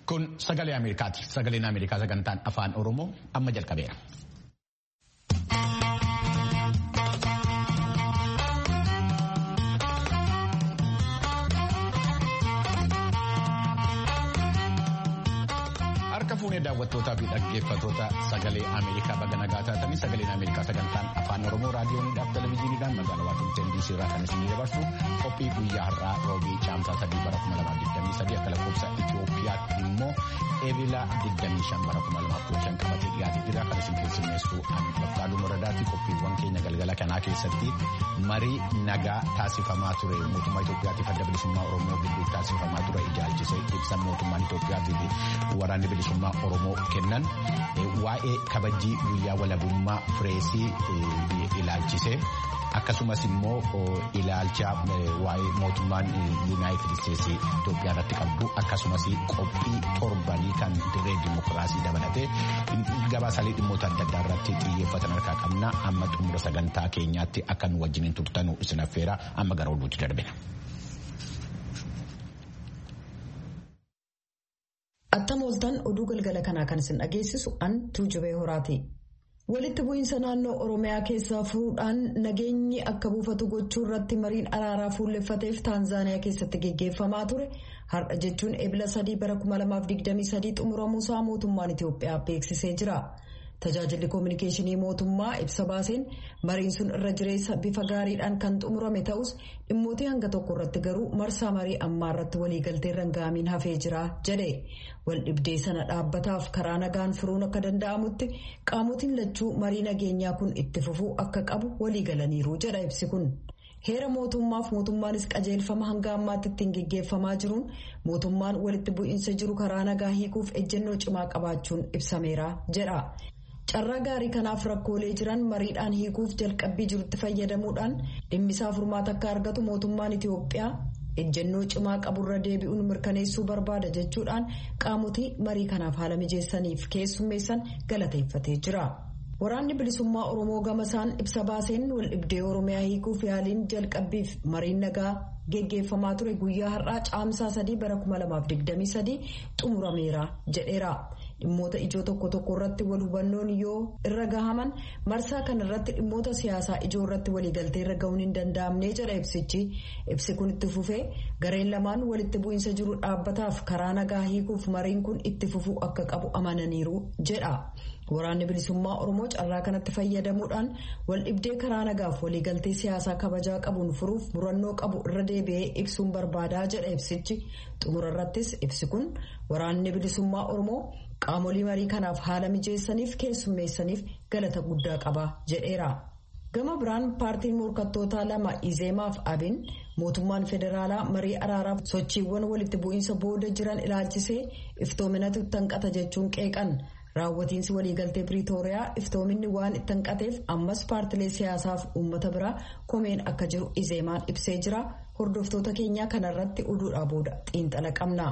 Kun sagalee Ameerikaati. Sagaleen Ameerikaa sagantaan afaan Oromoo amma jalqabeera. Harka fuunee daawwattootaa fi dhaggeeffattoota sagalee Ameerikaa baga nagaa taatanii sagaleen Ameerikaa sagantaan afaan Oromoo raadiyooniidhaaf televezyiiniidhaan magaalaa Waashingtan DC irraa kan isin dabarsu qophii guyyaa har'aa roobii caamsaa sadii bara 2023 akka lakkoofsa Itoophiyaatti immoo eebila 25 bara 2015 qabatee dhiyaatee jira kan isin keessummeessu Anbafqaaduu Moradaatti qophiiwwan keenya galgala kanaa keessatti marii nagaa taasifamaa ture mootummaa Itoophiyaatiif adda bilisummaa Oromoo gidduu taasifamaa ture ilaalchisee ibsa mootummaan Itoophiyaatiif waraanni bilisummaa Oromoo kennan waa'ee kabajii guyyaa walabummaa pireesii ilaalchisee akkasumas immoo ilaalcha waa'ee mootummaan yuunaayitid isteetsii Itoophiyaa irratti qabdu akkasumas qophii torbanii kan dirree dimokiraasii dabalatee gabaasaalee dhimmoota adda addaa irratti xiyyeeffatan harkaa qabna amma xumura sagantaa keenyaatti akka nu wajjiniin turtanu isin affeera amma gara oduutti darbina. Attam ooltan oduu galgala kanaa kan isin dhageessisu an tuujubee horaati. Walitti bu'iinsa naannoo Oromiyaa keessaa fuudhaan nageenyi akka buufatu gochuu irratti mariin araaraa fuulleffateef Taanzaaniyaa keessatti geggeeffamaa ture har'a jechuun ebila sadii bara 2023 xumuramuusaa mootummaan Itoophiyaa beeksisee jira. Tajaajilli koominikeeshinii mootummaa ibsa baaseen mariin sun irra jireessa bifa gaariidhaan kan xumurame ta'us dhimmootii hanga tokko irratti garuu marsaa marii ammaa irratti waliigaltee rangaamiin hafee jira jedhe wal dhibdee sana dhaabbataaf karaa nagaan furuun akka danda'amutti qaamotiin lachuu marii nageenyaa kun itti fufuu akka qabu waliigalaniiru jedha ibsi kun. heera mootummaaf mootummaanis qajeelfama hanga ammaatti ittiin geggeeffamaa jiruun mootummaan walitti bu'iinsa jiru karaa nagaa hiikuuf ejjennoo cimaa qabaachuun ibsameera jedha. carraa gaarii kanaaf rakkoolee jiran mariidhaan hiikuuf jalqabbii jirutti fayyadamuudhaan dhimmisaa furmaata akka argatu mootummaan Itoophiyaa ejjennoo cimaa qaburra deebi'uun mirkaneessuu barbaada jechuudhaan qaamotii marii kanaaf haala mijeessaniif keessummeessan galateeffatee jira. Waraanni bilisummaa Oromoo gamasaan ibsa baaseen wal dhibdee Oromiyaa hiikuuf yaaliin jalqabbiif mariin nagaa geggeeffamaa ture guyyaa har'aa caamsaa sadii bara 2023 xumurameera jedheera. dhimmoota ijoo tokko tokko irratti wal hubannoon yoo irra gahaman marsaa kan irratti dhimmoota siyaasaa ijoo irratti waliigaltee irra gahuun hin danda'amne jedha ibsichi ibsi kun itti fufee gareen lamaan walitti bu'iinsa jiru dhaabbataaf karaa nagaa hiikuuf mariin kun itti fufuu akka qabu amananiiru jedha. Waraanni bilisummaa Oromoo carraa kanatti fayyadamuudhaan wal dhibdee karaa nagaaf waliigaltee siyaasaa kabajaa qabuun furuuf murannoo qabu irra deebi'ee ibsuun barbaadaa jedha ibsichi xumura irrattis ibsi kun waraanni bilisummaa Oromoo qaamolee marii kanaaf haala mijeessaniif keessummeessaniif galata guddaa qaba jedheera. Gama biraan paartiin morkattootaa lama Izeemaaf Abin mootummaan federaalaa marii araaraaf sochiiwwan walitti bu'iinsa booda jiran ilaalchisee iftoominatu tanqata jechuun qeeqan. raawwatiinsi waliigaltee piriitooriyaa iftoominni waan itti hanqateef ammas paartilee siyaasaaf uummata biraa komeen akka jiru izeemaan ibsee jira hordoftoota keenyaa kanarratti oduudhaa booda xiinxala qabna.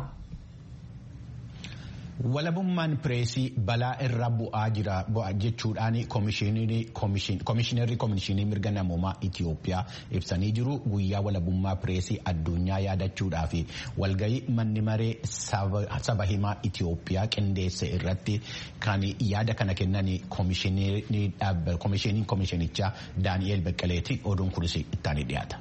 Walabummaan pireesii balaa irra bu'aa jira jechuudhaan koomishinarri koomishinii mirga namoomaa Itoophiyaa ibsanii jiru guyyaa walabummaa pireesii addunyaa yaadachuudhaa fi walgahii manni maree saba himaa Itoophiyaa qindeesse irratti kan yaada kana kennan koomishiniin koomishinichaa Daani'eel Beqqeleeti oduun kunis ittaanii dhiyaata.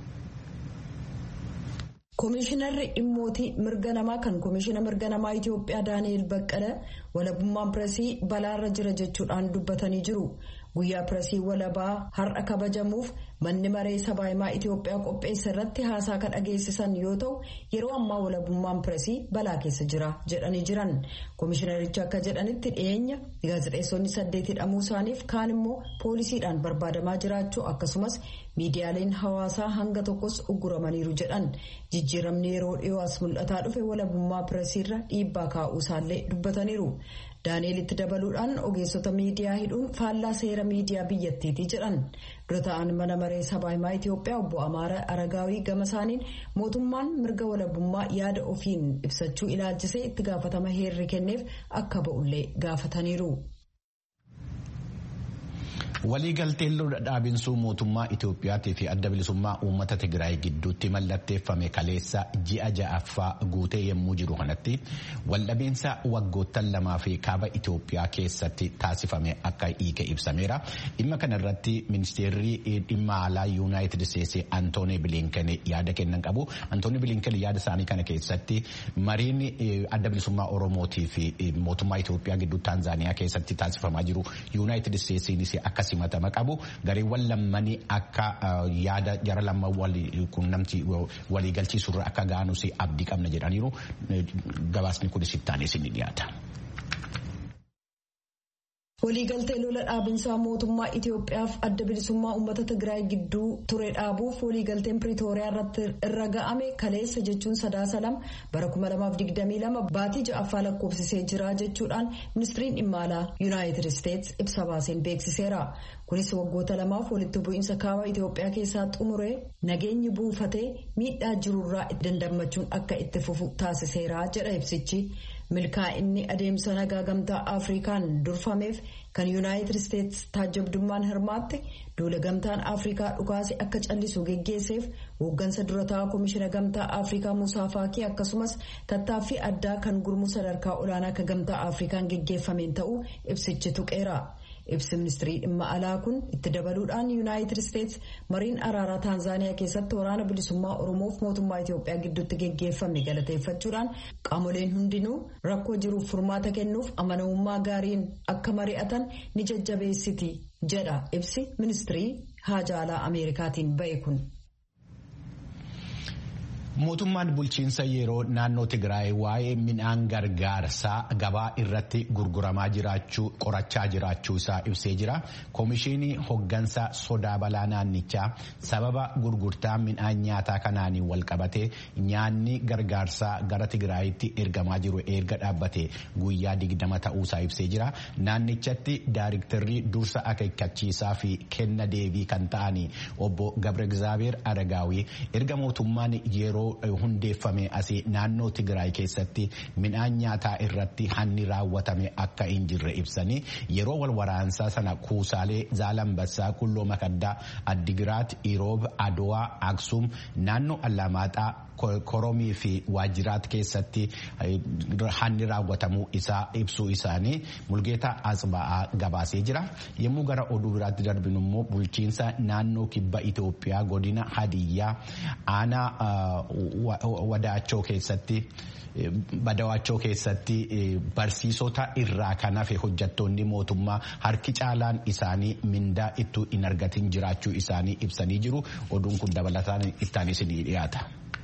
Koomishinarri dhimmootii mirga namaa kan koomishina mirga namaa Itoophiyaa Daani'eel Baqqala walabummaan pireesii balaarra jira jechuudhaan dubbatanii jiru. Guyyaa pireesii walabaa har'a kabajamuuf manni maree sabaa himaa Itoophiyaa qopheessa irratti haasaa kan dhageessisan yoo ta'u yeroo ammaa walabummaan pireesii balaa keessa jira jedhanii jiran. Koomishinarichi akka jedhanitti dhiyeenya gaazexeessonni saddeet hidhamuu isaaniif kaan immoo poolisiidhaan barbaadamaa jiraachuu akkasumas miidiyaaleen hawaasaa hanga tokkos ugguramaniiru jedhan. Jijjiiramni yeroo dhiyoo as mul'ataa dhufe walabummaa pireesiirra dhiibbaa kaa'uu isaallee dubbataniiru. Daani'elitti dabaluudhaan ogeessota miidiyaa hidhuun faallaa seera miidiyaa biyyattiiti jedhan. Dura ta'an mana maree sabaa himaa Itoophiyaa obbo Amaara Aragaawii gama isaaniin mootummaan mirga walabummaa yaada ofiin ibsachuu ilaalchisee itti gaafatama heerri kenneef akka ba'ullee gaafataniiru. Waliigalteen lola dhaabinsuu mootummaa Itoophiyaatii fi adda bilisummaa uummata Tigraay gidduutti mallatteeffame kaleessa ji'a ja'affaa guutee yommuu jiru kanatti waldhabinsa waggoottan lamaa fi kaaba Itoophiyaa keessatti taasifame akka hiike ibsameera. Dhimma kana irratti ministeerri dhimma alaa Yuunaayitid Isteetsi Antoonii Bilinken yaada kennan qabu. Antoonii Bilinken yaada isaanii kana keessatti mariin adda bilisummaa Oromootii fi mootummaa Itoophiyaa gidduu Taanzaaniyaa keessatti taasifamaa jiru Yuunaayitid Isteetsiinis akka simatama qabu gareewwan lammanii akka yaada jara lama quunnamtii waliigalchiisurra akka ga'anus abdii qabna jedhaniiru gabaasni kunis ittaanis ni dhiyaata. waliigaltee lola dhaabinsaa mootummaa Itoophiyaaf adda bilisummaa uummata Tigraay gidduu ture dhaabuuf waliigalteen Piriitooriyaa irratti irra ga'ame kaleessa jechuun sadaasa lama bara 2022 baatii ja'affaa lakkoofsisee jira jechuudhaan ministiriin dhimma alaa Yuunaayitid Isteetsi ibsa baaseen beeksiseera. Kunis waggoota lamaaf walitti bu'iinsa kaaba Itoophiyaa keessaa xumuree nageenyi buufatee miidhaa jirurraa dandammachuun akka itti fufu taasiseera jedha ibsichi. milkaa'inni adeemsa nagaa gamtaa afrikaan durfameef kan yuunaayitid isteetsi taajabdummaan hirmaatte duula gamtaan afrikaa dhukaase akka callisu geggeesseef hooggansa durataa koomishina gamtaa afrikaa musaa faakii akkasumas tattaaffii addaa kan gurmuu sadarkaa olaanaa akka gamtaa afrikaan geggeeffameen ta'uu ibsichi tuqeera. ibsi ministirii dhimma alaa kun itti dabaluudhaan yuunaayitid isteetsi mariin araaraa taanzaaniyaa keessatti waraana bilisummaa oromoof mootummaa itiyoophiyaa gidduutti geggeeffame galateeffachuudhaan qaamoleen hundinuu rakkoo jiruuf furmaata kennuuf amanamummaa gaariin akka mari'atan ni jajjabeessiti jedha ibsi ministirii haajaa alaa ameerikaatiin ba'e kun. Mootummaan bulchiinsa yeroo naannoo Tigraay waa'ee midhaan gargaarsaa gabaa irratti gurguramaa jiraachuu qorachaa jiraachuu isaa ibsee jira. Koomishinii hoggansa sodaa balaa naannichaa sababa gurgurtaa midhaan nyaataa kanaan wal qabate nyaanni gargaarsaa gara Tigraayitti ergamaa jiru erga dhaabbate guyyaa digdama ta'uusaa ibsee jira. Naannichatti daayiriktarrii dursa akeekkachiisaa fi kenna deebii kan ta'an obbo Gabre Gizaabeer Aragaawii erga mootummaan yeroo hundeeffame asii naannoo Tigraay keessatti midhaan nyaataa irratti hanni raawwatame akka hin jirre ibsanii yeroo wal waraansaa sana kuusaalee Zaalambassaa Kulloo Makaddaa Addigiraat Iroob Adowaa Aksum naannoo Allamaaxaa koromii fi waajjiraat keessatti hanni raawwatamuu isaa ibsuu isaanii mulgeetaa asba'aa gabaasee jira yommuu gara oduu biraatti darbinu immoo bulchiinsa naannoo kibba Itoophiyaa godina Hadiyyaa aanaa wadaachoo keessatti. Badawaachoo keessatti barsiisota irraa kan hafe hojjattoonni mootummaa harki caalaan isaanii mindaa ittuu hin argatin jiraachuu isaanii ibsanii jiru oduun kun dabalataan ittaanis ni dhiyaata.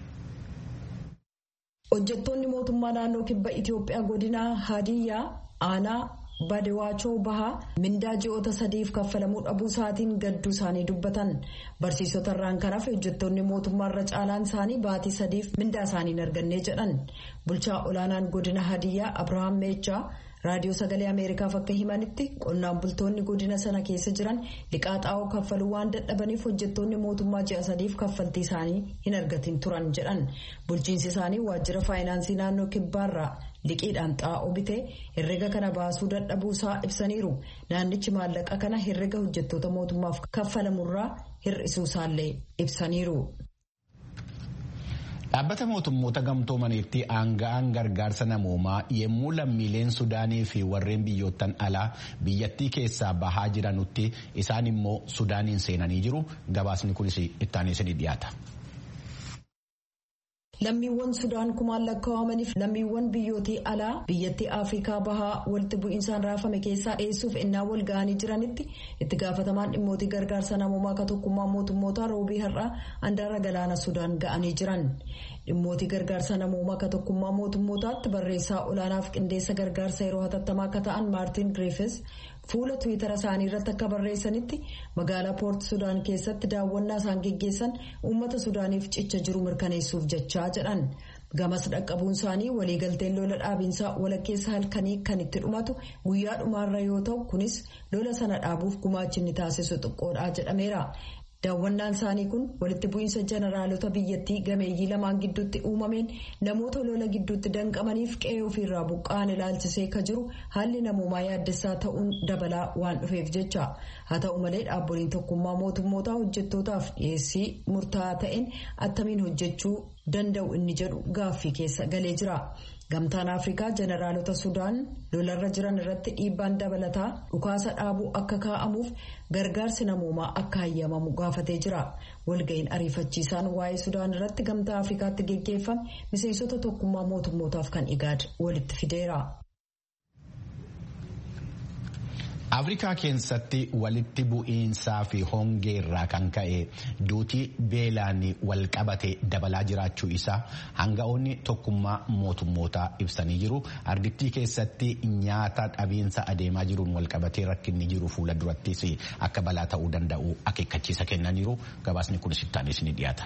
hojjettoonni mootummaa naannoo kibba Itoophiyaa godina Hadiyyaa aanaa Badawaachoo bahaa mindaa ji'oota sadiif kaffalamuu dhabuu isaatiin gadduu isaanii dubbatan barsiisota irraan kan hafe hojjettoonni mootummaa irra caalaan isaanii baatii sadiif mindaa isaanii hin arganne jedhan bulchaa olaanaan godina Hadiyyaa Abirahaam Meechaa. raadiyoo sagalee ameerikaaf akka himanitti qonnaan bultoonni godina sana keessa jiran liqaa xaa'oo kaffaluu waan dadhabaniif hojjettoonni mootummaa ji'a sadiif kaffaltii isaanii hin argatin turan jedhan bulchiinsi isaanii waajjira faayinaansii naannoo kibbaarraa liqiidhaan xaa'oo bitee herrega kana baasuu dadhabuu isaa ibsaniiru naannichi maallaqa kana herrega hojjettoota mootummaaf kaffalamurraa hir'isuu isaallee ibsaniiru. Dhaabbata mootummoota gamtoomaniitti aanga'aan gargaarsa namoomaa yommuu lammiileen Sudaanii fi warreen biyyoottan alaa biyyattii keessaa bahaa jiranutti isaan immoo Sudaaniin seenanii jiru. Gabaasni kunis ittaanee ni dhiyaata. Lammiiwwan Sudaan kumaan lakkaa'amaniif lammiiwwan biyyootii alaa biyyattii Afrikaa bahaa walitti bu'iinsaan raafame keessaa dhiyeessuuf ennaa wal ga'anii jiranitti itti gaafatamaan dhimmootii gargaarsa namoomaa akka tokkummaa mootummoota roobii har'aa handaara galaana Sudaan ga'anii jiran. Dhimmootii gargaarsa namoomaa akka tokkummaa mootummootaatti barreessaa olaanaaf qindeessa gargaarsa yeroo hatattamaa akka ta'an Maartin Griffiths fuula tiwiitara isaanii irratti akka barreessanitti magaalaa poort sudaan keessatti daawwannaa isaan geggeessan uummata sudaaniif cicha jiru mirkaneessuuf jechaa jedhan gamas dhaqqabuun isaanii waliigalteen lola dhaabiinsaa walakkeessa halkanii kan itti dhumatu guyyaa dhumaarra yoo ta'u kunis lola sana dhaabuuf gumaachinni taasisu xiqqoodhaa jedhameera. Daawwannaan isaanii kun walitti bu'iinsa jeneraalota biyyattii gameeyyii lamaan gidduutti uumameen namoota lola gidduutti danqamaniif qe'ee ofiirraa buqqa'an ilaalchisee ka jiru haalli namoomaa yaaddessaa ta'uun dabalaa waan dhufeef jecha. Haa ta'u malee dhaabboliin tokkummaa mootummootaa hojjettootaaf dhiyeessii murtaa'aa ta'een attamiin hojjechuu danda'u inni jedhu gaaffii keessa galee jira. Gamtaan Afrikaa jeneraalota Sudaan lolarra jiran irratti dhiibbaan dabalataa dhukaasa dhaabuu akka kaa'amuuf gargaarsi namoomaa akka hayyamamu gaafatee jira. Walga'iin ariifachiisaan waa'ee Sudaan irratti gamtaa Afrikaatti geggeeffame miseensota tokkummaa mootummootaaf kan igaad walitti fideera. Afrikaa keessatti walitti bu'iinsaa fi hongee irraa kan ka'e duutii beelaan wal qabate dabalaa jiraachuu isaa hanga'oonni tokkummaa mootummootaa ibsanii jiru. Ardittii keessatti nyaata dhabiinsa adeemaa jiruun wal qabatee rakkinni jiru fuula durattis akka balaa ta'uu danda'u akeekkachiisa kennaniiru. Gabaasni kun sittaanis ni dhiyaata.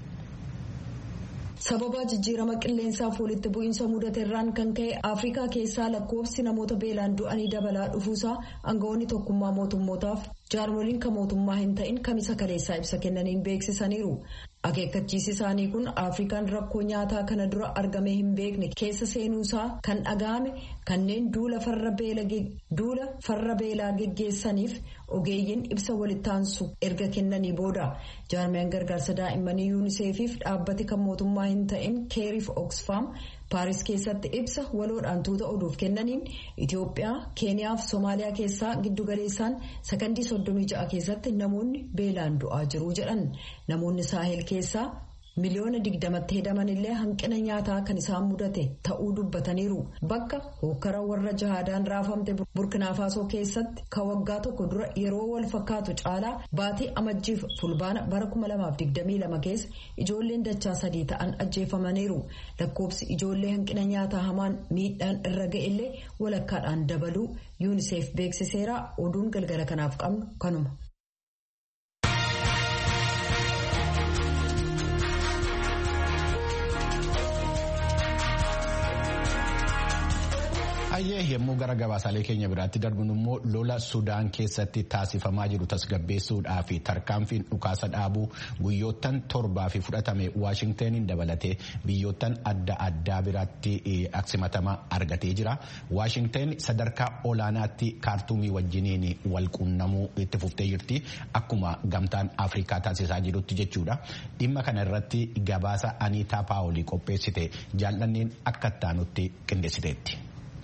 sababa jijjiirama qilleensaaf walitti bu'iinsa mudateerraan kan ka'e afrikaa keessaa lakkoofsi namoota beelaan du'anii dabalaa dhufuusaa aangawoonni tokkummaa mootummootaaf jaarmoliin kan mootummaa hin ta'in kamisa kaleessaa ibsa kennaniin beeksisaniiru akeekkachiisi isaanii kun afrikaan rakkoo nyaataa kana dura argamee hin beekne keessa seenuusaa kan dhaga'ame kanneen duula farra beelaa geggeessaniif ogeeyyiin ibsa walittaansu erga kennanii booda jaarmiyaan gargaarsa daa'immanii yuuniseefiif dhaabbati kan mootummaa hin ta'in keeriif oksfaam paaris keessatti ibsa waloodhaan tuuta oduuf kennaniin itiyoophiyaa keeniyaa fi soomaaliyaa keessaa giddugaleessaan sakandii soddomii ja'a keessatti namoonni beelaan du'aa jiru jedhan namoonni saahel keessaa miliyoona digdamatti hedaman illee hanqina nyaataa kan isaan mudate ta'uu dubbataniiru bakka hokkara warra jahaadaan raafamte burkinaafasoo keessatti ka waggaa tokko dura yeroo wal fakkaatu caalaa baatii amajjiif fulbaana bara 2022 keessa ijoolleen dachaa sadii ta'an ajjeefamaniiru lakkoobsi ijoollee hanqina nyaataa hamaan miidhaan irra ga'ellee walakkaadhaan dabaluu yuuniseef beeksiseera oduun galgala kanaaf qabnu kanuma. Ayyee yommuu gara gabaasaalee keenya biraatti darbinu immoo lola Sudaan keessatti taasifamaa jiru tasgabbeessuudhaa fi tarkaanfiin dhukaasa dhaabuu guyyoottan torbaa fi fudhatame Waashingtaniin dabalatee biyyoottan adda addaa biraatti aksimatama argatee jira. Waashingtan sadarkaa olaanaatti kaartuumii wajjiniin wal quunnamuu itti fuftee jirti. Akkuma gamtaan Afrikaa taasisaa jirutti jechuudha. Dhimma kana irratti gabaasa Aniitaa Paawolii qopheessite jaallanneen akka ittaanutti qindeessiteetti.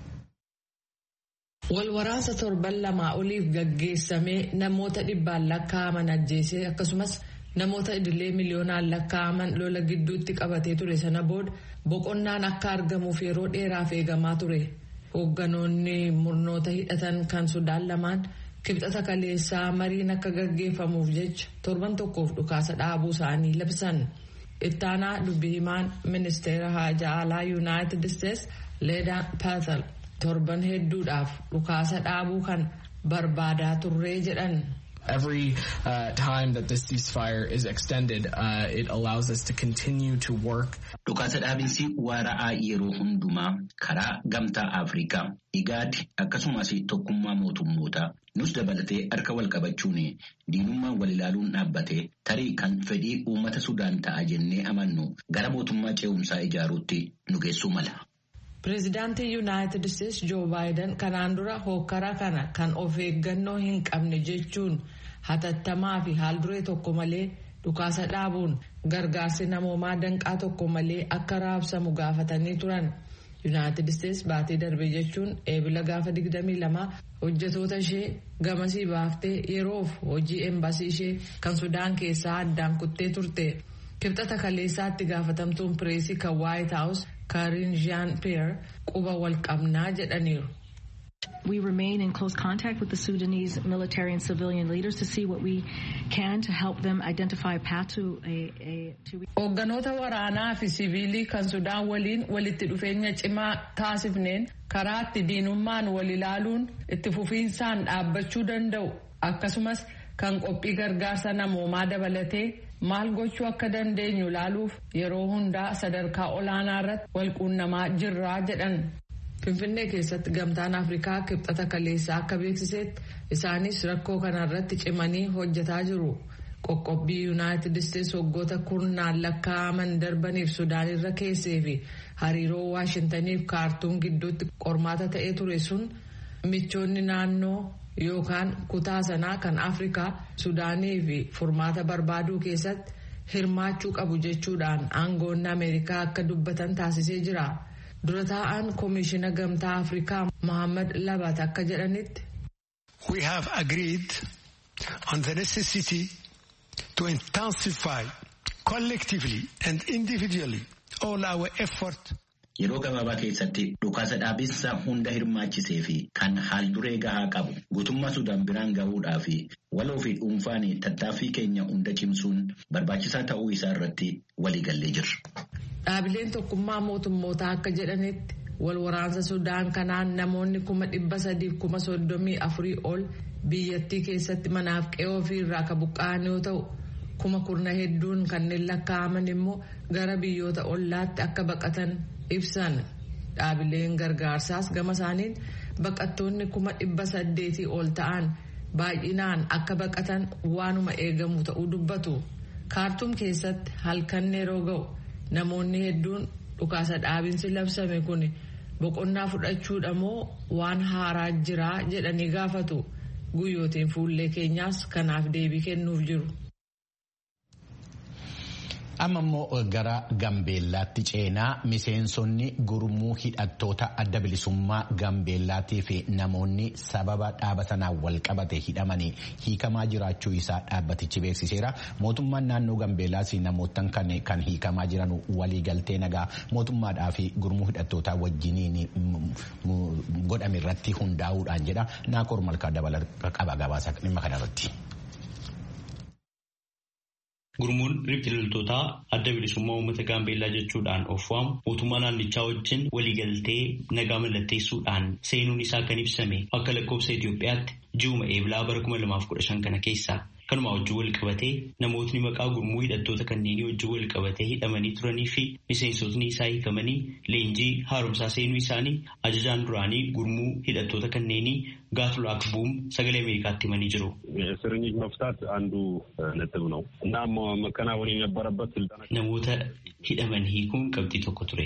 Walwaraansa torban lamaa oliif gaggeessamee namoota dhibbaan lakkaa'aman ajjeesee akkasumas namoota idilee miliyoonaan lakkaa'aman lola gidduutti qabatee ture sana booda boqonnaan akka argamuuf yeroo dheeraaf eegamaa ture. Hoogganoonni murnoota hidhatan kan Sudaan lamaan kibxata kaleessaa mariin akka gaggeeffamuuf jecha torban tokkoof dhukaasa dhaabuu isaanii labsan. Ittaanaa dubbii himaan ministeera haajaa alaa yuunaayitid isteetsi leedaa paatal. torban hedduudhaaf dhukaasa dhaabuu kan barbaadaa turree jedhan. Every uh, time that this ceasefire is extended, uh, it allows us to continue to work. Dhukaasa dhaabinsi waara'aa yeroo hundumaa karaa gamtaa Afrikaa, IGAD akkasumas tokkummaa mootummootaa nus dabalatee harka wal qabachuun diinummaan wal ilaaluun dhaabbatee tarii kan fedhii uummata Sudaan ta'a jennee amannu gara mootummaa ce'umsaa ijaaruutti nu geessuu mala. Pireezidaantii Yuunaayitid Isteetsi Joo Baayiden kanaan dura hokkara kana kan of eeggannoo hin qabne jechuun hatattamaa fi haalduree tokko malee dhukaasa dhaabuun gargaarsi namoomaa danqaa tokko malee akka raabsamu gaafatanii turan. Yuunaayitid Isteetsi baatee darbe jechuun eebila gaafa 22 hojjetoota ishee gamasii baaftee yeroof hojii embaasii ishee kan Sudaan keessaa addaan kuttee turte. Kibxata kaleessaatti gaafatamtuun pireesii kan White House Karin Jean-Pierre quba wal qabnaa jedhaniiru. We remain in close contact with the Sudanese military and civilian leaders to see what we can to help them identify a path to a... a to... Hoogganoota waraanaa fi siviilii kan Sudaan waliin walitti dhufeenya cimaa taasifneen karaa itti diinummaan wal ilaaluun itti fufiinsaan dhaabbachuu danda'u akkasumas kan qophii gargaarsa namoomaa dabalatee maal gochuu akka dandeenyu ilaaluuf yeroo hundaa sadarkaa olaanaa irratti wal quunnamaa jirraa jedhan. Finfinnee keessatti gamtaan Afrikaa kibxata kaleessaa akka beeksisetti isaanis rakkoo kanarratti cimanii hojjetaa jiru. qoqqobbii yuunaayitid isteetsi waggoota kurnaan lakkaa'aman darbaniif sudaan irra keessee fi hariiroo waashintaniif kaartuum gidduutti qormaata ta'ee ture sun michoonni naannoo yookaan kutaa sanaa kan afrikaa sudaanii fi furmaata barbaaduu keessatti hirmaachuu qabu jechuudhaan aangoonni ameerikaa akka dubbatan taasisee jira dura taa'an koomishina gamtaa afrikaa mohaammed labat akka jedhanitti. we have agreed on the necessity to intensify collectively and individually all our effort. Yeroo gabaabaa keessatti dhukaasa dhaabinsa hunda hirmaachisee fi kan haal duree gahaa qabu guutummaa Sudaan biraan gahuudhaa fi waloo fi dhuunfaan tattaaffii keenya hunda cimsuun barbaachisaa ta'uu isaa irratti waliigallee jirra. Dhaabileen tokkummaa mootummootaa akka jedhanitti wal waraansa Sudaan kanaan namoonni kuma dhibba sadiif kuma soddomii afurii ol biyyattii keessatti manaaf qe'oo ofii irraa kan buqqa'an yoo ta'u kuma kurna hedduun kanneen lakkaa'aman immoo gara biyyoota ollaatti akka baqatan ibsan dhaabileen gargaarsaas gama isaaniin baqattoonni kuma dhibba saddeetii ol ta'an baay'inaan akka baqatan waanuma eegamu ta'uu dubbatu kaartuum keessatti halkan yeroo ga'u namoonni hedduun dhukaasa dhaabinsi labsame kun boqonnaa fudhachuudha moo waan haaraa jiraa jedhanii gaafatu guyyootiin fuullee keenyaas kanaaf deebii kennuuf jiru. amma immoo gara gambeellaatti ceenaa miseensonni gurmuu hidhattoota adda bilisummaa gambeellaatii fi namoonni sababa dhaaba sanaan wal qabate hidhamanii hiikamaa jiraachuu isaa dhaabbatichi beeksiseera mootummaan naannoo gambeellaas namootan kan hiikamaa jiran waliigaltee nagaa mootummaadhaa fi gurmuu hidhattootaa wajjiniin godhame irratti hundaa'uudhaan jedha naakor malkaa dabala qaba gabaasa dhimma kanarratti. Gurmuun riphxiloltootaa adda bilisummaa uummata gaambeellaa jechuudhaan of waamu mootummaa naannichaa wajjin waliigaltee nagaa mallatteessuudhaan seenuun isaa kan ibsame akka lakkoofsa Itoophiyaatti ji'uma eebilaa bara 2015 kana keessa kanuma wajjin wal qabatee namootni maqaa gurmuu hidhattoota kanneenii wajjin wal qabatee hidhamanii turanii fi miseensotni isaa hiikamanii leenjii haaromsaa seenuu isaanii ajajaan duraanii gurmuu hidhattoota kanneenii ጋትሉክ ቡም ሰገሌ አሜሪካት ይመን ይጅሩ እስረኞች መፍታት አንዱ ነጥብ ነው እና መከናወን የነበረበት ስልጠና ነሞተ ሂደመን ሂኩን ቀብጢ ቶኮ ቱሬ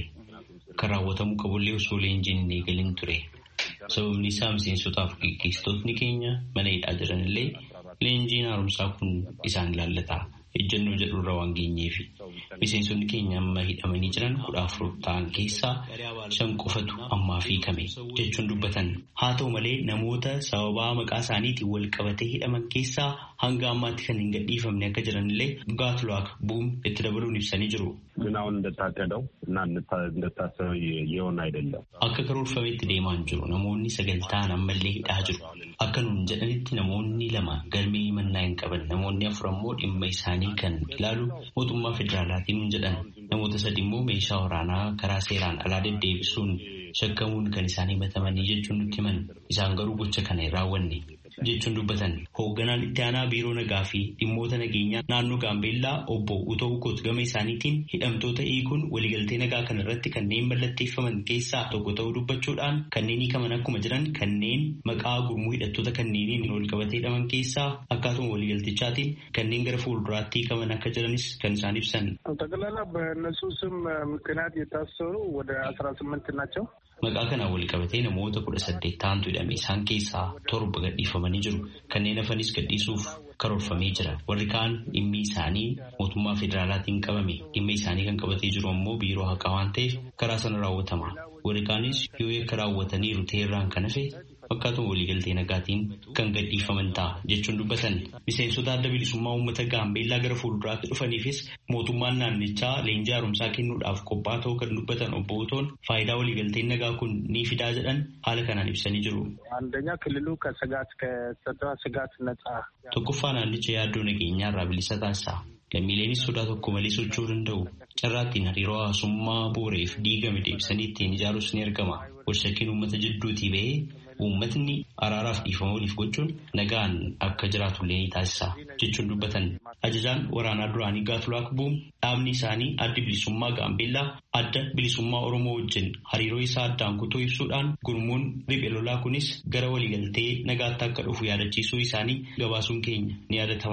ከራወተሙ ቀቦሌ ሶ ሌንጂን ኔገልን ቱሬ sababni isaa miseensotaaf gaggeessitootni keenya mana hidhaa jiranillee leenjiin haaromsaa kun isaan ilaallata ejjennoo jedhurra waan geenyeef miseensonni keenya amma hidhamanii jiran kudha afur ta'an keessaa shan qofatu ammaa hiikame jechuun dubbatan haa ta'u malee namoota sababaa maqaa isaaniitiin wal qabatee hidhaman keessaa hanga ammaatti kan hin gadhiifamne akka jiranillee gaatluwaak buum itti dabaluun ibsanii jiru. ግን አሁን እንደታቀደው እና እንደታሰበው የሆነ አይደለም። akka karoorfametti deemaa hin jiru namoonni sagaltaan ammallee hidhaa jiru akka nuun jedhanitti namoonni lama galmee mannaa hin qaban namoonni afur ammoo dhimma isaanii kan ilaalu mootummaa federaalaatiin nuun jedhan namoota sadi immoo meeshaa waraanaa karaa seeraan alaa deddeebisuun shakkamuun kan isaan himatamanii jechuun nutti himan isaan garuu gocha kana hin raawwanne. jechuun dubbatan hoogganaan itti aanaa biiroo nagaa fi dhimmoota nageenyaa naannoo gaambeellaa obbo Utoo Ukoot gama isaaniitiin hidhamtoota hiikuun waliigaltee nagaa kana irratti kanneen mallatteeffaman keessaa tokko ta'uu dubbachuudhaan kanneen hiikaman akkuma jiran kanneen maqaa gurmuu hidhattoota kanneeniin wal qabatee hidhaman keessaa akkaatuma waliigaltichaatiin kanneen gara fuulduraatti hiikaman akka jiranis kan isaan ibsan. ጠቅላላ በእነሱ ስም ምክንያት የታሰሩ ወደ አስራ ስምንት ናቸው። Maqaa kanaan wal qabatee namoota kudha saddeet ta'antu hidhame isaan keessaa torba gadhiifamanii jiru. Kanneen hafanis gadhiisuuf karoorfamee jira. Warri kaan dhimmi isaanii mootummaa federaalaatiin qabame. Dhimma isaanii kan qabatee jiru ammoo biiroo haqaa waan ta'eef karaa sana raawwatama. Warri kaanis yoo yakka raawwataniiru ta'erraan kan hafe fakkaatuma waliigaltee nagaatiin kan gadhiifaman ta'a jechuun dubbatan. Miseensota adda bilisummaa uummata gaambeellaa gara fuulduraatti dhufaniifis mootummaan naannichaa leenjii haaromsaa kennuudhaaf qophaa'aa ta'uu kan dubbatan obbo Utoon faayidaa waliigalteen nagaa kun ni fidaa jedhan haala kanaan ibsanii jiru. አንደኛ ክልሉ ከስጋት ከጸጥታ ስጋት ነጻ Tokkoffaa naannicha yaaddoo nageenyaa irraa bilisa taasisa. Lammiileenis sodaa tokko malee socho'uu danda'u. Carraattiin hariiroo hawaasummaa booreef diigame deebisanii ittiin ijaaruus ni argama. Walshakkiin uummata jidduutii ba'ee uummatni araaraaf dhiifama waliif gochuun nagaan akka jiraatullee ni taasisa jechuun dubbatan. Ajajaan waraanaa duraanii Gaatulaak Buum dhaabni isaanii adda bilisummaa Gaambeellaa adda bilisummaa Oromoo wajjin hariiroo isaa addaan kutuu ibsuudhaan gurmuun riphee lolaa kunis gara waliigaltee nagaatti akka dhufu yaadachiisuu isaanii gabaasuun keenya ni yaadatama.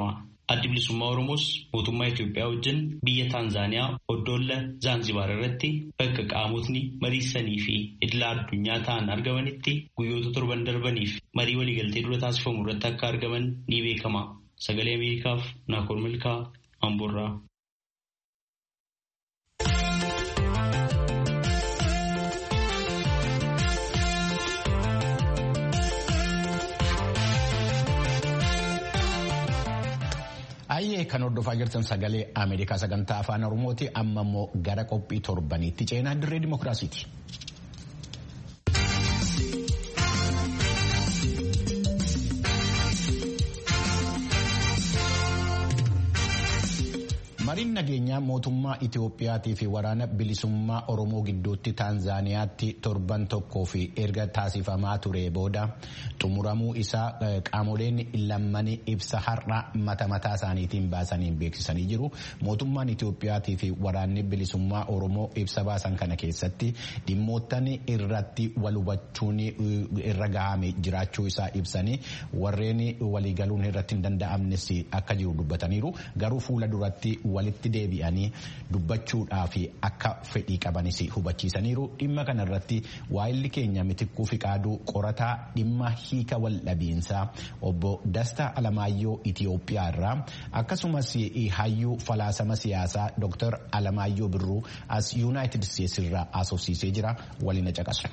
Addi bilisummaa Oromoos mootummaa Itoophiyaa wajjin biyya Taanzaaniyaa Oddoolla Zaanzibaar irratti bakka qaamotni mariisanii fi idila addunyaa ta'an argamanitti guyyoota torban darbaniif marii waliigaltee dura taasifamu irratti akka argaman ni beekama. Sagalee Ameerikaaf Naakoor Milkaa Amboorraa. Ayyee kan hordofaa jirtan sagalee Ameerikaa sagantaa afaan Oromooti amma immoo gara qophii torbaniitti ceenaa dirree dimookiraasiiti. Mariin nageenyaa mootummaa Itiyoophiyaatii fi waraana bilisummaa Oromoo gidduutti Taanzaaniyaatti torban tokkoo fi erga taasifamaa ture booda xumuramuu isaa qaamoleen lammanii ibsa har'a mata mataa isaaniitiin baasaniin beeksisanii jiru. Mootummaan Itiyoophiyaatii fi waraanni bilisummaa Oromoo ibsa baasan kana keessatti dhimmoottan irratti wal hubachuun irra gahame jiraachuu isaa ibsanii warreen waliigaluun irratti hin danda'amnes akka jiru dubbataniiru. Garuu fuula duratti walitti deebi'anii dubbachuudhaaf akka fedhii qabanis hubachiisaniiru dhimma kanarratti waa'illi keenya mitikkuu fi qaaduu qorataa dhimma hiika wal dhabiinsaa obbo Dastaa Alamaayyoo Itiyoophiyaa irraa akkasumas hayyuu falaasama siyaasaa Dr. Alamaayyoo Birruu as Yuunaayitid Steetsi irraa asoosiisee jira waliin caqasu.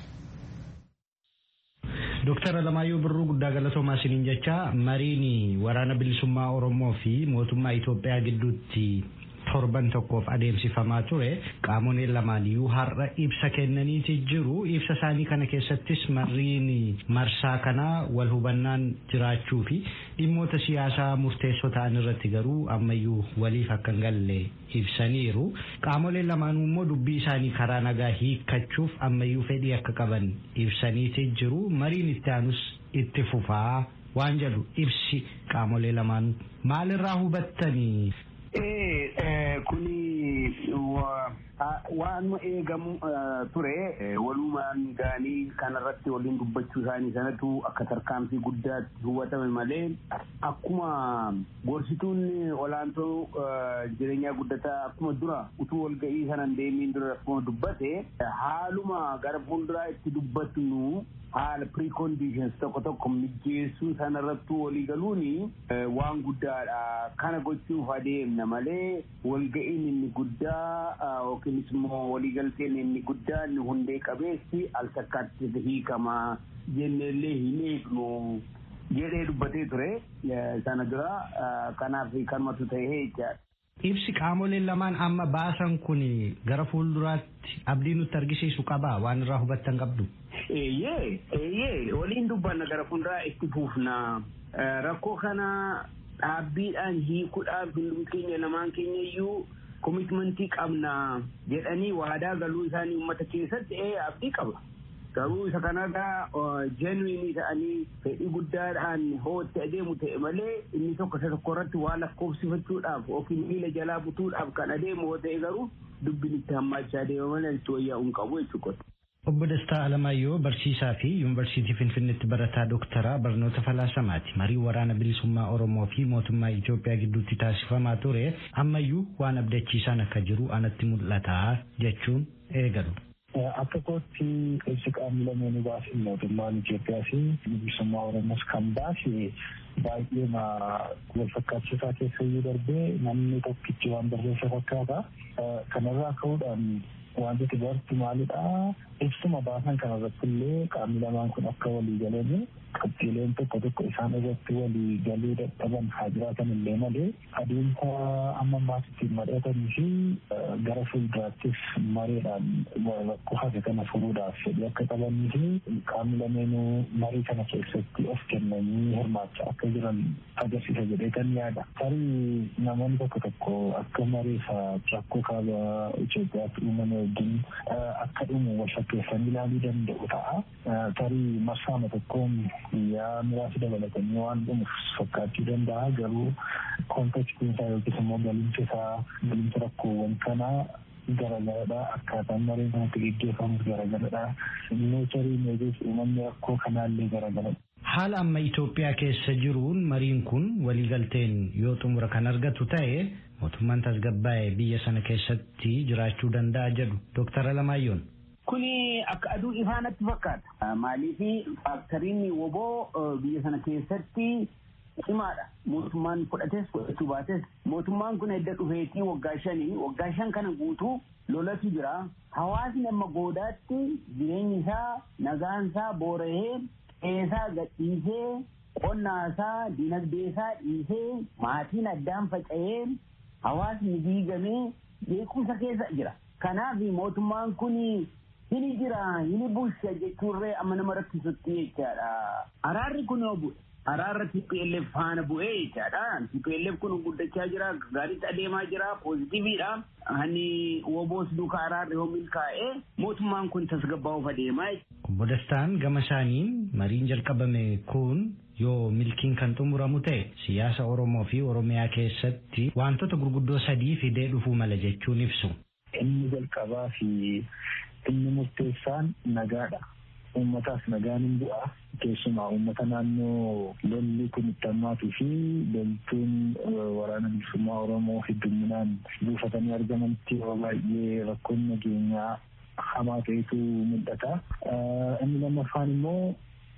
Dooktar Alamaayyoo Birruu guddaa galatoomaa isiniin jecha mariin waraana bilisummaa Oromoo fi mootummaa Itoophiyaa gidduutti torban tokkoof adeemsifamaa ture qaamoleen lamaaniyyuu har'a ibsa kennaniiti jiru ibsa isaanii kana keessattis mariin marsaa kanaa wal hubannaan jiraachuu fi dhimmoota siyaasaa murteessoo ta'an irratti garuu ammayyuu waliif akka hin galle ibsaniiru qaamoleen lamaanuu immoo dubbii isaanii karaa nagaa hiikkachuuf ammayyuu fedhii akka qaban ibsaniiti jiru mariin itti aanus itti fufaa waan jedhu ibsi qaamolee lamaanuu maalirraa hubattanii kuni waan eegamu ture walumaan gaanii kanarratti waliin dubbachuu isaanii sanatu akka tarkaanfii guddaatti hubatame malee akkuma gorsituun olaantoo jireenyaa guddataa akkuma dura utuu walga'ii sanan deemiin dura akkuma dubbate haaluma gara fuulduraa itti dubbatnu haala preconditions tokko tokko mijjeessuu sanarratti walii galuuni waan guddaadha kana gochuuf adeemna malee walga'iin inni guddaa yookiinis immoo waliigalteen inni guddaa inni hundee qabeessi al takkaatti hiikamaa jenneellee hin eegnu jedhee dubbatee ture sana dura kanaaf kanumatu ta'ee jechaadha. Ibsi qaamoleen lamaan amma baasan kun gara fuulduraatti abdii nutti argisiisu qabaa waan irraa hubattan qabdu. Eeyyee eeyyee waliin dubbanna gara fuulduraa itti fuufna rakkoo kana dhaabbiidhaan hiikuudhaaf hundum keenya lamaan keenya iyyuu komitmentii qabna jedhanii waadaa galuu isaanii uummata keessatti ee abdii qaba. Garuu isa kanarraa jeenwiinii ta'anii fedhii guddaadhaan hootti adeemu ta'e malee inni tokko isa tokko irratti waa lakkoofsifachuudhaaf yookiin miila jalaa butuudhaaf kan adeemu yoo ta'e garuu dubbiin itti hammaachaa adeema malee itti wayyaa'uu hin qabu jechuudha. Obbo Dastaa Alamaayyoo barsiisaa fi Yuunivarsiitii Finfinneetti barataa dooktaraa barnoota falaasamaati. Marii waraana bilisummaa Oromoo fi mootummaa Itoophiyaa gidduutti taasifamaa ture ammayyuu waan abdachiisaan akka jiru anatti mul'ata jechuun eegalu. Akka kootti ibsi qaamni lameenuu baase mootummaan Itoophiyaa fi bilisummaa Oromoos kan baase baay'ee wal fakkaachisaa keessa iyyuu darbee namni tokkichi waan barreessa fakkaata. Kanarraa ka'uudhaan wanti bartu maalidha ibsuma baasan kanarratti illee qaamni lamaan kun akka walii galanii qabxiileen tokko tokko isaan irratti walii galuu dadhaban haa jiraatan illee malee adeemsa amma ammaas ittiin madhatanii fi gara fuulduraattis mareedhaan rakkoo hafe kana furuudhaaf fedhii akka qabanii fi qaamni lameenuu marii kana keessatti of kennanii hirmaachaa akka jiran agarsiisa jedhee kan yaada. Tarii namoonni tokko tokko akka mareesa rakkoo kaaba Itoophiyaatti uumame wajjin akka dhumu wal fakkeessanii ilaaluu danda'u ta'a. Tarii marsaama tokkoon guyyaa muraasa dabalatanii waan dhumuuf fakkaachuu danda'a garuu kontekstiin isaa yookiis immoo galimsa isaa galimsa rakkoowwan kanaa garagaradha akkaataan mareen kanatti geggeeffamus garagaradha neecharii meejees uumamni rakkoo kanaallee garagaradha Haala amma Itoophiyaa keessa jiruun mariin kun waliigalteen yoo xumura kan argatu ta'e mootummaan tasgabbaa'ee biyya sana keessatti jiraachuu danda'a jedhu Dooktar Alamaayyoon. Kuni akka aduu ifaanatti fakkaata. Maaliif faaktoriin woboo biyya sana keessatti cimaadha. Mootummaan fudhates fudhachuu baates mootummaan kun edda dhufeetii waggaa shanii waggaa shan kana guutuu lolatu jira. Hawaasni amma goodaatti jireenyi isaa nagaan isaa boora'ee qeesaa gadhiisee qonnaasaa dinagdeesaa dhiisee maatiin addaan faca'ee hawaasni diigamee beekumsa keessa jira. Kanaaf mootummaan kun hini jira hini bulcha jechuurree amma nama rakkisutti jechaadha. Araarri kun yoo bu'e araarra TPLF faana bu'ee jechaadha. TPLF kun guddachaa jira gaariitti adeemaa jira poozitiiviidha. Hani woboos duuka araarri yoo milkaa'ee mootummaan kun tasgabbaa'uuf adeemaa. Obbo Dastaan gama isaaniin mariin jalqabame kun yoo milkiin kan xumuramu ta'e siyaasa Oromoo fi Oromiyaa keessatti wantoota gurguddoo sadii fidee dhufuu mala jechuun ibsu. Inni jalqabaa fi inni murteessaan nagaadha. Uummataaf nagaan hin bu'a. Keessumaa uummata naannoo lolli kun itti hammaatuu fi loltuun waraana bilisummaa Oromoo hedduminaan buufatanii argamanitti yeroo baay'ee rakkoon nageenyaa hamaa ta'etu mul'ata. Inni lammaffaan immoo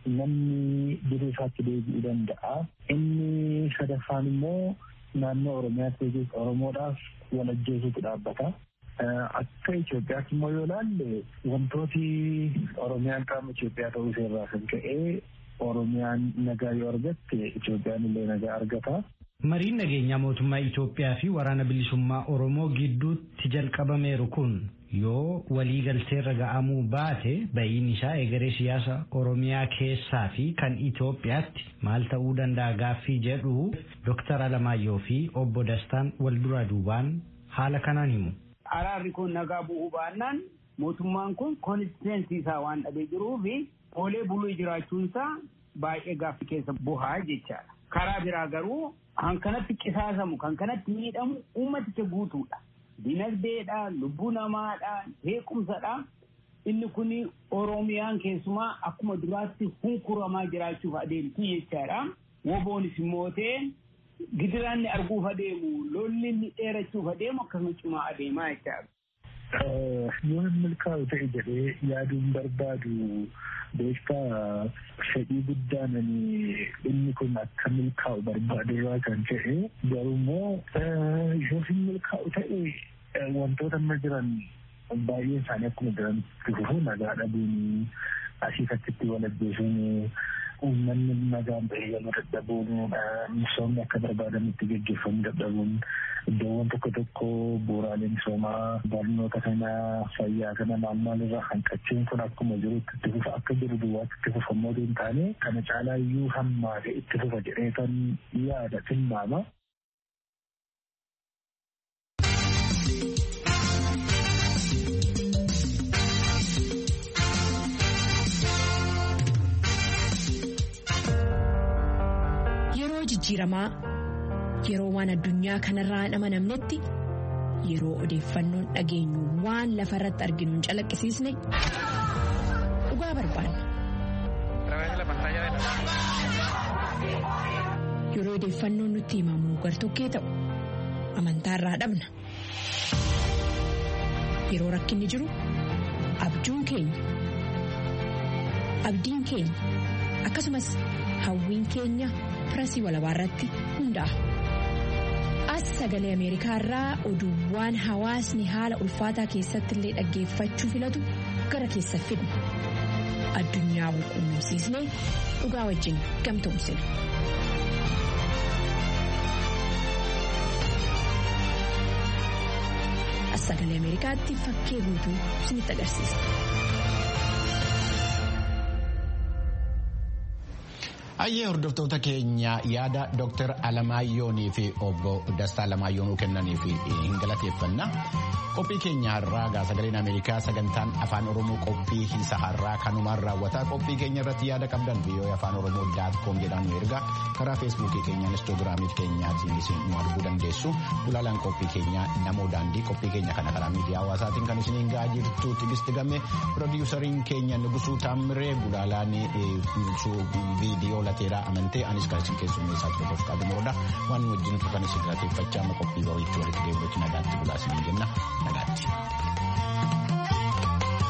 namni dirree isaatti deebi'uu danda'a. Inni sadaffaan immoo naannoo Oromiyaatti Oromoodhaaf walajjeesuutu dhaabbata. Akka Itoophiyaatti immoo yoo ilaalle wantooti Oromiyaan qaama Itoophiyaa ta'uu ishee irraa kan ka'e Oromiyaan nagaa yoo argatte Itoophiyaan illee nagaa argata. Mariin nageenyaa mootummaa Itoophiyaa fi waraana bilisummaa Oromoo gidduutti jalqabameeru kun yoo waliigalteerra ga'amuu baate ba'iin isaa egeree siyaasa Oromiyaa keessaa fi kan Itoophiyaatti maal ta'uu danda'a gaaffii jedhu Dooktar Alamaayyoo fi obbo Dastaan wal duraa duubaan haala kanaan himu. Araarri kun nagaa bu'uu baannaan mootummaan kun konistiteensi isaa waan dhabee jiruu fi oolee buluu jiraachuunsaa baay'ee gaaffii keessa bu'aa jechaadha. Karaa biraa garuu kan kanatti qisaasamu kan kanatti miidhamu uummaticha guutuudha. Dinagdeedha, lubbuu namaadha, beekumsadha. Inni kun Oromiyaan keessumaa akkuma duraatti hunkuramaa jiraachuuf adeemti jechaadha. Woboonis immoo ta'e gidiraanni arguuf adeemu lolli inni dheerachuuf adeemu akkasuma cimaa adeemaa jechaadha. Yoo milkaa'u ta'e jedhee yaaduun barbaadu beektaa fedhii guddaan inni kun akka milkaa'u barbaadu irraa kan ta'e garuu immoo yoo hin milkaa'u ta'e wantoota amma jiran baay'een isaanii akkuma jiran fufu nagaa dhabuun asii fakkiitti wal ajjeesuun uummanni nagaan bahee galuu dadhabuun misoomni akka barbaadanitti gaggeeffamuu dadhabuun iddoowwan tokko tokko bu'uuraalee misoomaa barnoota kana fayyaa kana maal maal irraa hanqachuun kun akkuma jirutti itti fufa akka jiru duwwaatti itti fufa immoo hin taane kana caalaa iyyuu hammaate itti fufa jedhee kan yaada tilmaama. jijjiiramaa yeroo waan addunyaa kanarraa hin amanamnetti yeroo odeeffannoon dhageenyu waan lafa irratti arginu hin calaqqisiisne dhugaa barbaanna. yeroo odeeffannoon nutti himamu gartokkee ta'u amantaarraa dhabna yeroo rakkinni jiru abjuun keenya abdiin keenya akkasumas hawwiin keenya. pirasii walabaa irratti hundaa'a. As sagalee Ameerikaa irraa oduuwwan hawaasni haala ulfaataa keessatti illee dhaggeeffachuu filatu gara keessa fidna. Addunyaa wal quunnamsiisnee dhugaa wajjin gamtoomsina. As sagalee Ameerikaatti fakkee guutuu isinitti agarsiisa. Hayyee hordoftoota keenya yaada Dr. Alamaayoonii fi obbo Dastaa Alamaayoonuu kennaniif hin galateeffanna. Qophii keenya har'aa sagaleen Ameerikaa sagantaan afaan Oromoo qophii isa har'aa kanumaan raawwataa qophii keenya irratti yaada qabdan viiyoo afaan Oromoo daat koom jedhaan nu ergaa karaa feesbuukii keenya inistoogiraamii keenyaatiin isin nu arguu dandeessu. Gulaalaan qophii keenya namoo daandii qophii keenya kana karaa miidiyaa hawaasaatiin kan isiniin ga'aa jirtu tigisti game piroodiwusariin keenya Nugusuu Taamiree gulaalaan viidiyoo lateeraa amantee anis kan isin keessummeessaa ture Dofqaa Dumoroodha waan wajjin turtan isin galateeffachaa amma qophii boriitti walitti deebi'uutti nagaatti bulaa isin jenna nagaatti.